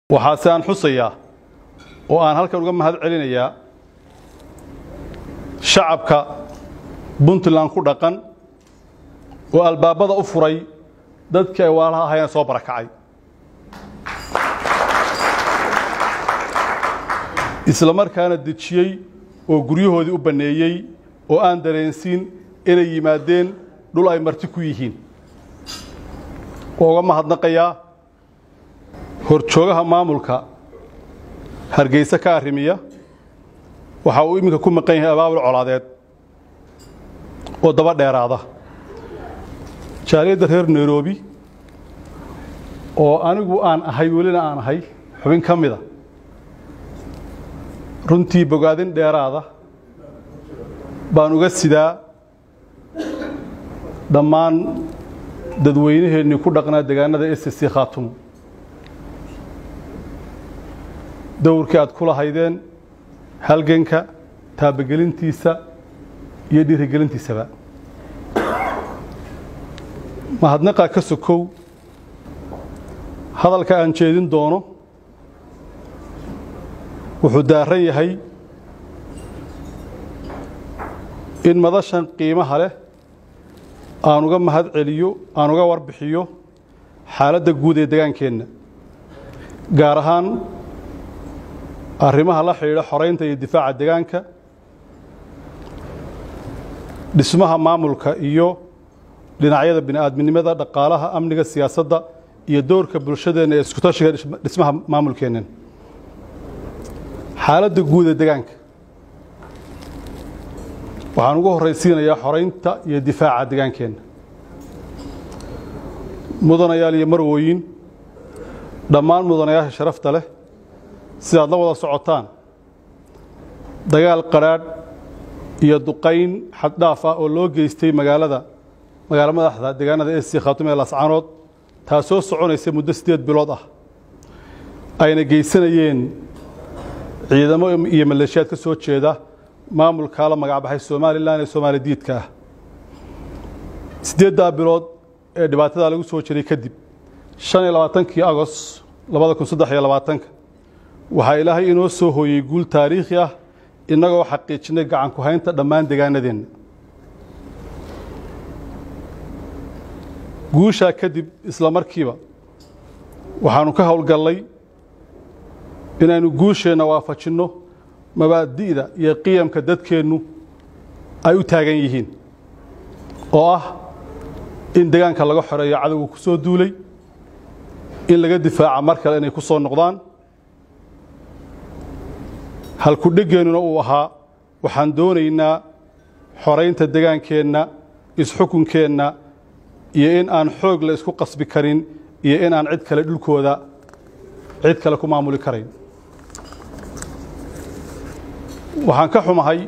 waxaase aan xusayaa oo aan halkan uga mahad celinayaa shacabka puntland ku dhaqan oo albaabada u furay dadkii ay waalaha ahayeen soo barakacay isla markaana dejiyey oo guryahoodii u banneeyey oo aan dareensiin inay yimaadeen dhul ay marti ku yihiin waa uga mahadnaqayaa horjoogaha maamulka hargeysa ka arrimiya waxa uu iminka ku maqan yahay abaabul colaadeed oo daba dheeraada jaaliyadda reer nairobi oo anigu aan ahay welina aan ahay xubin ka mida runtii bogaadin dheeraada baan uga sidaa dhammaan dadweynaheennii ku dhaqnaa deegaanada s c khaatumo dowrkii aad ku lahaydeen halganka taabagelintiisa iyo dhiirigelintiisaba mahadnaqaa ka sokow hadalka aan jeedin doono wuxuu daaran yahay in madashan qiimaha leh aan uga mahad celiyo aan uga warbixiyo xaaladda guud ee degaankeenna gaar ahaan arrimaha la xidhiidha xoraynta iyo difaaca degaanka dhismaha maamulka iyo dhinacyada bini'aadminimada dhaqaalaha amniga siyaasadda iyo doorka bulshadeenna ee iskutashiga dhismaha maamulkeennan xaaladda guud ee degaanka waxaan ugu horraysiinayaa xoraynta iyo difaaca degaankeenna mudanayaal iyo marwooyin dhammaan mudanayaasha sharafta leh sidaad la wada socotaan dagaal qadhaadh iyo duqayn xaddhaaf ah oo loo geystay magaalada magaalo madaxda deegaanada esi khaatume ee lascaanood taasoo soconaysa muddo siddeed bilood ah ayna geysanayeen ciidamo iyo maleeshiyaad ka soo jeeda maamulkaa la magacbaxay somalilan ee soomaali diidka ah siddeeddaa bilood ee dhibaatadaa lagu soo jiray kadib shan iyo labaatankii agost labada kun saddex iyo labaatanka waxaa ilaahay inoo soo hooyey guul taariikhi ah innagoo xaqiijinay gacan ku haynta dhammaan degaanadeenna guushaa kadib isla markiiba waxaannu ka howlgallay inaynu guusheenna waafajinno mabaadi'da iyo qiyamka dadkeennu ay u taagan yihiin oo ah in degaanka laga xoreeyo cadowga ku soo duulay in laga difaaca mar kale inay ku soo noqdaan halkudhegeennuna uu ahaa waxaan doonaynaa xoraynta degaankeenna isxukunkeenna iyo in aan xoog la isku qasbi karin iyo in aan cid kale dhulkooda cid kale ku maamuli karayn waxaan ka xumahay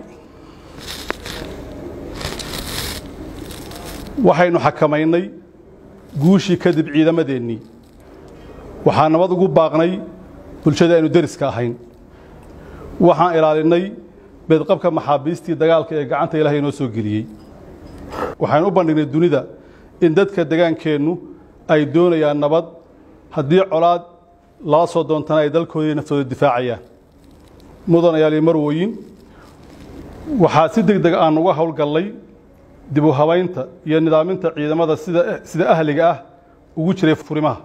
waxaynu xakamaynay guushii kadib ciidamadeennii waxaan nabad ugu baaqnay bulshada aynu deriska ahayn waxaan ilaalinay beedqabka maxaabiistii dagaalka ee gacanta ilaahay inoo soo geliyey waxaynu u bandhignay dunida in dadka degaankeennu ay doonayaan nabad haddii colaad lala soo doontana ay dalkoodii naftooda difaacayaan mudanayaal iyo marwooyin waxaa si deg deg aan uga howlgallay dib u habaynta iyo nidaaminta ciidamada sida sida ahliga ah ugu jiray furimaha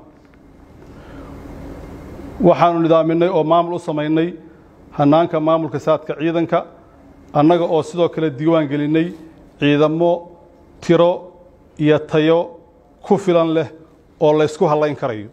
waxaannu nidaaminay oo maamul u samaynay hannaanka maamulka saadka ciidanka annaga oo sidoo kale diiwaan gelinnay ciidamo tiro iyo tayo ku filan leh oo laysku hallayn karayo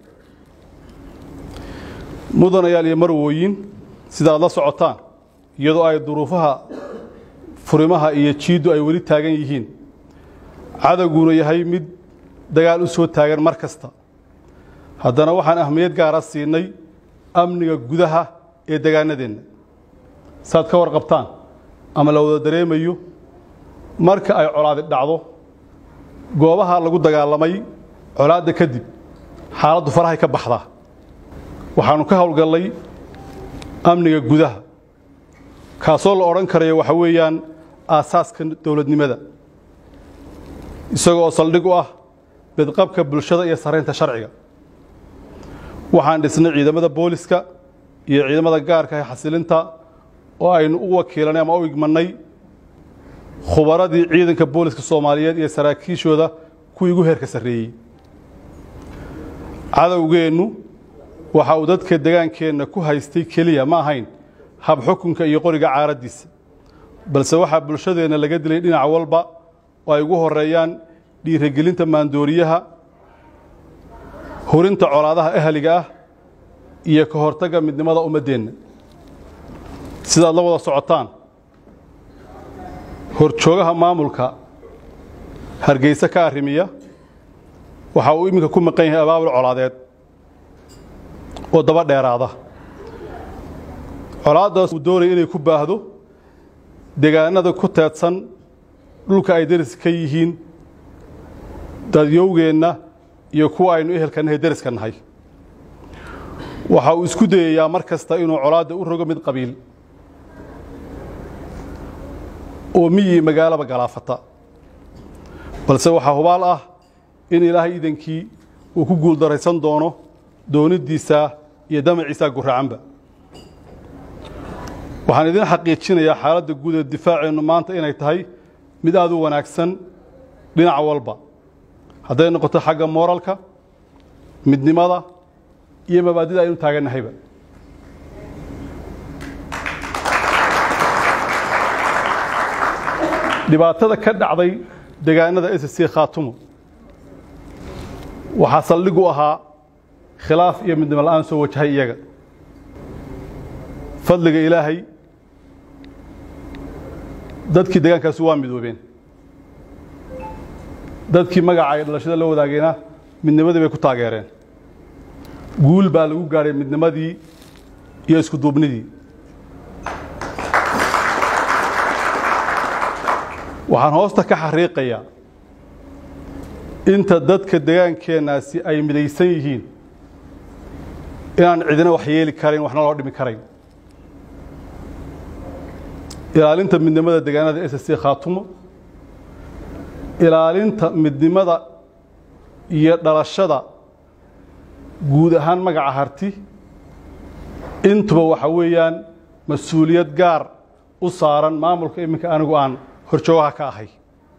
mudanayaal iyo marwooyin sidaad la socotaan iyadoo ay duruufaha furimaha iyo jiiddu ay weli taagan yihiin cadowguna yahay mid dagaal u soo taagan mar kasta haddana waxaan ahmiyad gaara siinay amniga gudaha ee degaanadeenna saad ka warqabtaan ama la wada dareemayo marka ay colaadi dhacdo goobaha lagu dagaalamay colaadda kadib xaaladdu farahay ka baxdaa waxaannu ka howlgallay amniga gudaha kaasoo la odhan karayo waxa weeyaan aasaaska dowladnimada isaga oo saldhig u ah bedqabka bulshada iyo saraynta sharciga waxaan dhisnay ciidamada booliska iyo ciidamada gaarka ee xasilinta oo aynu u wakiilanay ama u igmanay khubaradii ciidanka booliska soomaaliyeed iyo saraakiishooda kuwii ugu heerka sarreeyey cadowgeennu waxa uu dadka degaankeenna ku haystay keliya ma ahayn hab xukunka iyo qoriga caaraddiisa balse waxaa bulshadeenna laga dilay dhinac walba oo ay ugu horeeyaan dhiirigelinta maandooriyaha hurinta colaadaha ahliga ah iyo ka hortagga midnimada ummaddeenna sidaad la wada socotaan horjoogaha maamulka hargeysa ka arrimiya waxa uu iminka ku maqan yahay abaabul colaadeed oo daba dheeraada colaaddaas uu doonaya inay ku baahdo deegaanada ku teedsan dhulka ay deris ka yihiin dadyowgeenna iyo kuwa aynu ehelka nahay deriska nahay waxa uu isku dayayaa mar kasta inuu colaadda u rogo mid qabiil oo miyii magaalaba galaafata balse waxaa hubaal ah in ilaahay iidankii uu ku guuldaraysan doono dooniddiisa iyo damaciisaa guracanba waxaan idin xaqiijinayaa xaaladda guud ee difaaceennu maanta inay tahay mid aad u wanaagsan dhinac walba hadday noqoto xagga mooralka midnimada iyo mabaadida aynu taagannahayba dhibaatada ka dhacday deegaanada s c khaatumo waxaa saldhig u ahaa khilaaf iyo midnimo la'aan soo wajahay iyaga fadliga ilaahay dadkii deegaankaasi waa midoobeen dadkii magaca ay dhalashada la wadaageenna midnimadii bay ku taageereen guul baa lagu gaadhay midnimadii iyo isku duubnidii waxaan hoosta ka xariiqayaa inta dadka degaankeennaasi ay midaysan yihiin inaan cidina wax yeeli karayn waxna loo dhimi karayn ilaalinta midnimada deegaanada s c khaatumo ilaalinta midnimada iyo dhalashada guud ahaan magaca harti intuba waxa weeyaan mas-uuliyad gaar u saaran maamulka iminka anigu aan horjoogaha ka ahay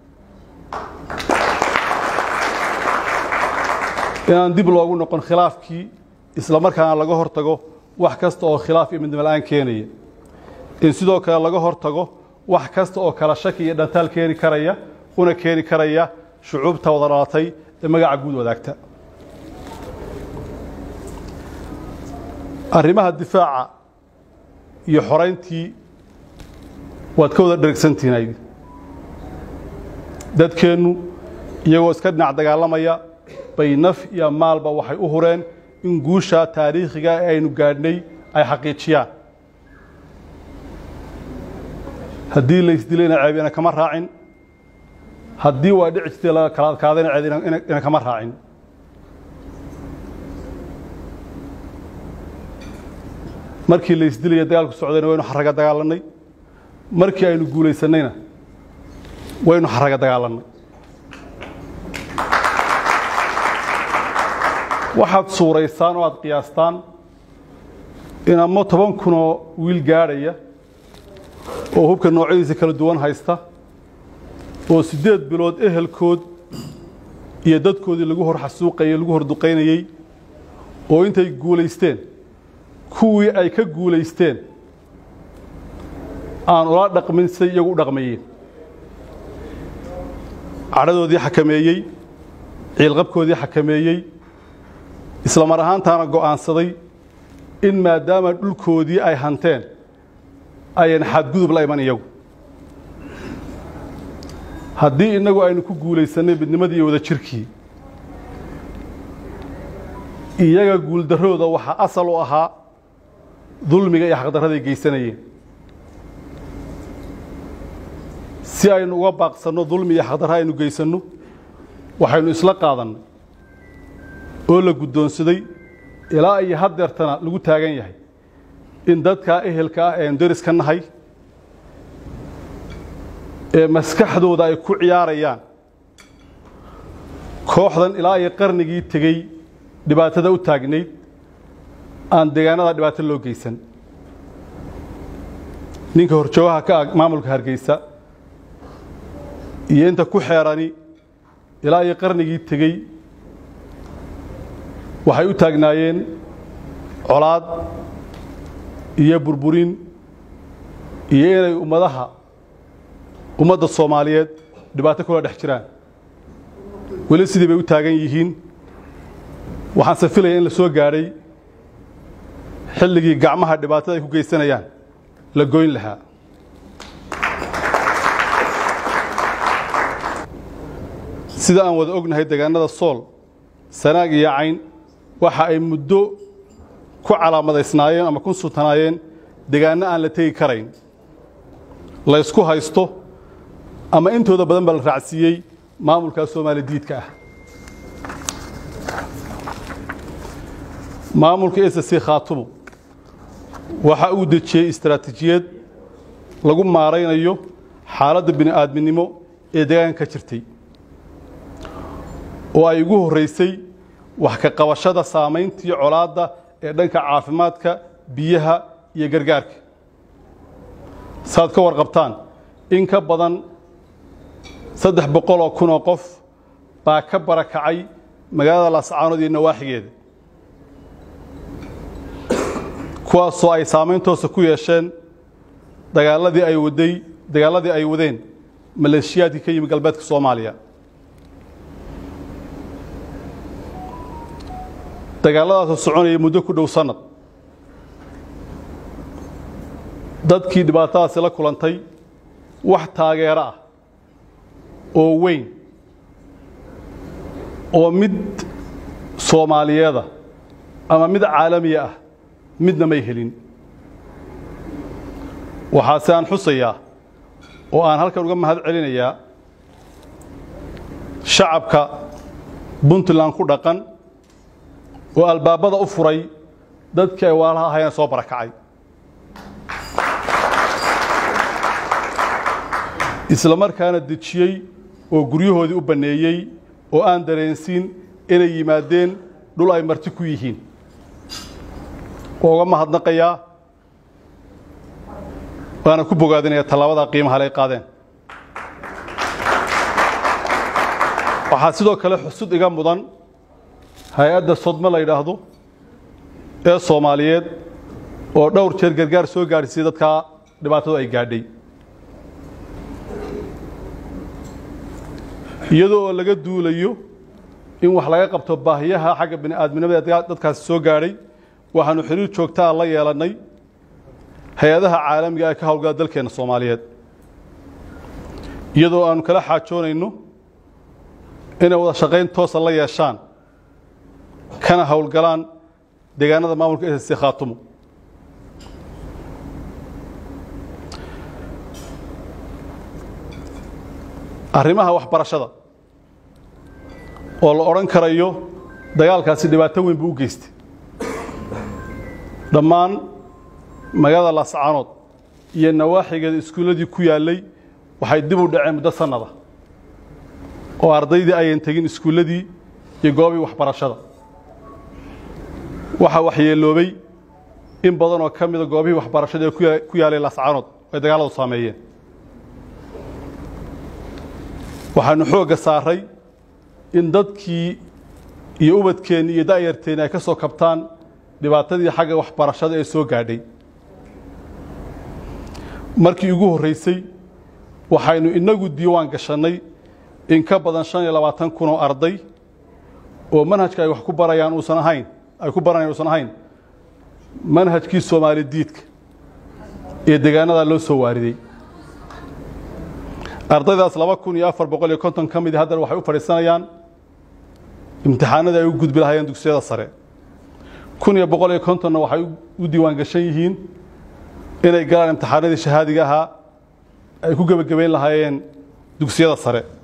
inaan dib loogu noqon khilaafkii isla markaana laga hor tago wax kasta oo khilaaf iyo midnimo la'aan keenaya in sidoo kale laga hor tago wax kasta oo kala shaki iyo dhantaal keeni karaya una keeni karaya shucuubta wada dhalatay ee magaca guud wadaagta arrimaha difaaca iyo xorayntii waad ka wada dhergsantihiin aydi dadkeennu iyagoo iska dhinac dagaalamaya bay naf iyo maalba waxay u hureen in guusha taariikhiga ee aynu gaadhnay ay xaqiijiyaan haddii laysdilayna ceebina kama raacin haddii waa dhici jirtay la kala adkaadayna ceeb ina kama raacin markii laysdilaya dagaalku socdayna waynu xaraga dagaalannay markii aynu guulaysannayna waynu xaraga dagaalannay waxaad suuraysaan oo aad qiyaastaan in ama toban kunoo wiil gaadhaya oo hubka noocyadiisa kala duwan haysta oo siddeed bilood ehelkood iyo dadkoodii lagu hor xasuuqayey lagu hor duqaynayey oo intay guulaysteen kuwii ay ka guulaysteen aan ula dhaqmin siday iyagu u dhaqmayeen cadhadoodii xakameeyey ciilqabkoodii xakameeyey isla mar ahaantaana go'aansaday in maadaama dhulkoodii ay hanteen ayan xadgudub la iman iyagu haddii innagu aynu ku guulaysannay midnimadii iyo wada jirkii iyaga guuldarrooda waxaa asal u ahaa dulmiga iyo xaqdarraday geysanayeen si aynu uga baaqsanno dulmi iyo xaqdarra aynu geysanno waxaynu isla qaadannay oo la guddoonsaday ilaa iyo haddeertana lagu taagan yahay in dadkaa ehelka ah eenu deris ka nahay ee maskaxdooda ay ku ciyaarayaan kooxdan ilaa iyo qarnigii tegey dhibaatada u taagnayd aan deegaanada dhibaato loo geysan ninka horjoogaha ka ah maamulka hargeysa iyo inta ku xeerani ilaa iyo qarnigii tegey waxay u taagnaayeen colaad iyo burburin iyo inay ummadaha ummadda soomaaliyeed dhibaato kula dhex jiraan weli sidii bay u taagan yihiin waxaanse filaya in la soo gaadhay xilligii gacmaha dhibaatada ay ku geysanayaan la goyn lahaa sida aan wada ognahay deegaanada sool sanaag iyo cayn waxa ay muddo ku calaamadaysnaayeen ama ku sultanaayeen deegaanno aan la tegi karayn la ysku haysto ama intooda badan baa la raacsiiyey maamulkaa soomaali diidka ah maamulka s c khaatumo waxa uu dejiyey istaraatiijiyad lagu maaraynayo xaaladda bini'aadminimo ee deegaanka ka jirtay oo ay ugu horraysay wax ka qabashada saamayntii colaadda ee dhanka caafimaadka biyaha iyo gargaarka saaad ka warqabtaan in ka badan saddex boqol oo kun oo qof baa ka barakacay magaalada laascaanood iyo nawaaxigeeda kuwaasoo ay saameyntoosa ku yeesheen dagaaladii ay waday dagaaladii ay wadeen maleeshiyaadkii ka yimi galbeedka soomaaliya dagaalladaasoo soconayay muddo ku dhow sannad dadkii dhibaatadaasi la kulantay wax taageero ah oo weyn oo mid soomaaliyeeda ama mid caalamiya ah midna may helin waxaase aan xusayaa oo aan halkan uga mahad celinayaa shacabka puntland ku dhaqan oo albaabada u furay dadkii ay waalaha ahayeen soo barakacay isla markaana dejiyey oo guryahoodii u banneeyey oo aan dareensiin inay yimaadeen dhul ay marti ku yihiin waa uga mahadnaqayaa waana ku bogaadinaya tallaabada qiimaha le ay qaadeen waxaa sidoo kale xusud iga mudan hay-adda sodmo la yidhaahdo ee soomaaliyeed oo dhowr jeer gargaar soo gaadhsiiyey dadkaa dhibaatadu ay gaadhay iyadoo oo laga duulayo in wax laga qabto baahiyaha xagga bini'aadminimada ee dadkaasi soo gaadhay waxaanu xiriir joogtaa la yeelannay hay-adaha caalamiga ee ka howlgala dalkeenna soomaaliyeed iyadoo aanu kala xaajoonayno inay wada shaqayn toosa la yeeshaan kana howlgalaan deegaanada maamulka s c khaatumo arrimaha waxbarashada oo la odhan karayo dagaalkaasi dhibaato weyn buu u geystay dhammaan magaalada laascaanood iyo nawaaxigeeda iskuulladii ku yaallay waxay dib u dhaceen muddo sannada oo ardaydii ayan tegin iskuulladii iyo goobii waxbarashada waxaa waxyeeloobay in badan oo ka mida goobihii waxbarashada ee ku yaalay laascaanood ay dagaaladu saameeyeen waxaanu xoogga saaray in dadkii iyo ubadkeenni iyo da'yarteenni ay ka soo kabtaan dhibaatadii xagga waxbarashada ee soo gaadhay markii ugu horraysay waxaynu innagu diiwaan gashannay in ka badan shan iyo labaatan kun oo arday oo manhajka ay wax ku barayaan uusan ahayn ay ku baranayaan uusan ahayn manhajkii soomaali diidka ee deegaanadaa loo soo waariday ardaydaas laba kun iyo afar boqol iyo konton ka midi haddana waxay u fadhiisanayaan imtixaanadii ay u gudbi lahaayeen dugsiyada sare kun iyo boqol iyo kontonna waxay u diiwaan gashan yihiin inay galaan imtixaanadii shahaadiga ahaa ay ku gebagabayn lahaayeen dugsiyada sare